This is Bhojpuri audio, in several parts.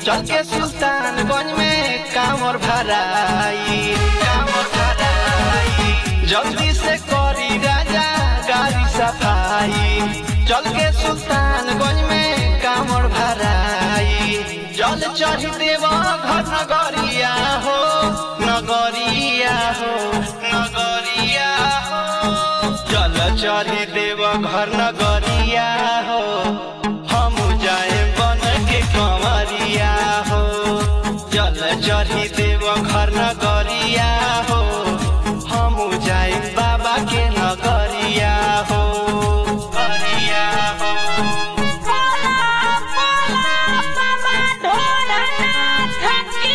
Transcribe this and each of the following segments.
चल के सुल्तानगंज में कामर भराई कामर भराई जल्दी से करी राजा गाड़ी सफाई चल के सुल्तानगंज में कामर भराई जल चढ़ देव घर नगरिया हो नगरिया हो नगरिया हो जल चढ़ी देव घर नगरिया हो हम जाए बन के कंवरिया हो जल चढ़ी देव घर नगरिया हो हम जाए बाबा के नगरिया हो नगरिया हो बोला बोला बाबा ढोलनाथ की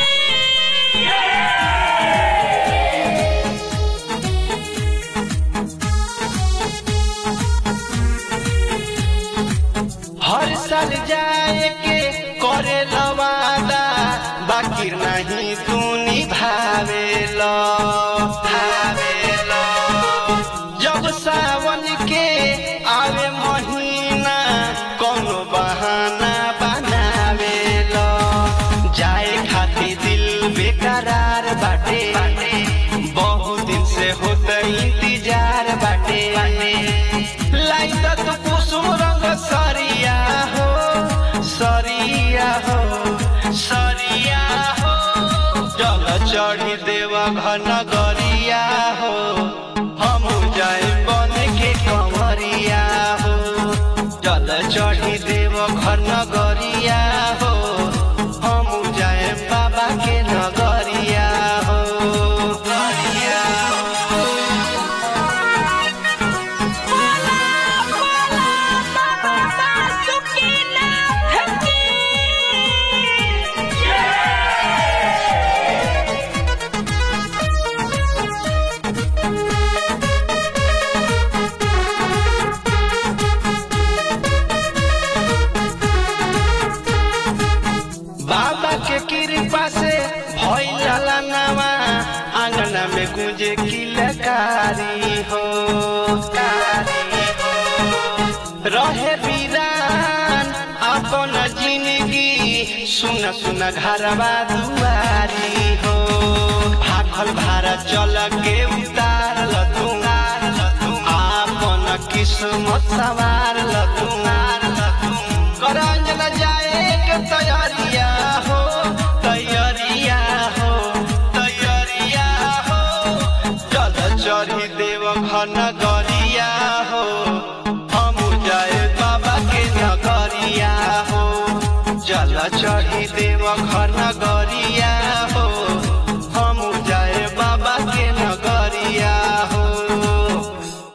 हर साल जाए के करे लवादा बाकी नहीं तू निभावे लो भावे लो जब सावन के आवे महीना कोनो बहाना बनावे लो जाए खातिर दिल बेकरार बाटे बहुत दिन से होता इंतजार बाटे लाई त तू कुसुम रंग सरिया हो सरिया हो सरिया हो जल चढ़ी देव घन गरिया हो हम जाए बन के कंवरिया हो जल चढ़ी देव घन गरिया हो हम जाए बाबा के नगरिया हो गरिया हो बोला बोला बाबा बासुकीनाथ की बाबा के कृपा से भइल नवा आंगना में गुंजे किलकारी हो कारी हो रहे वीरान अपन जिंदगी सुन सुन घरवा दुआरी हो भागल भारा चल के उतार लतू आपन किस्मत सवार लतू करंजन जाए के तैयारिया हो तैयारिया हो तैयारिया हो चल चढ़ी देव घन गरिया हो हम जाए बाबा के नगरिया हो चल चढ़ी देव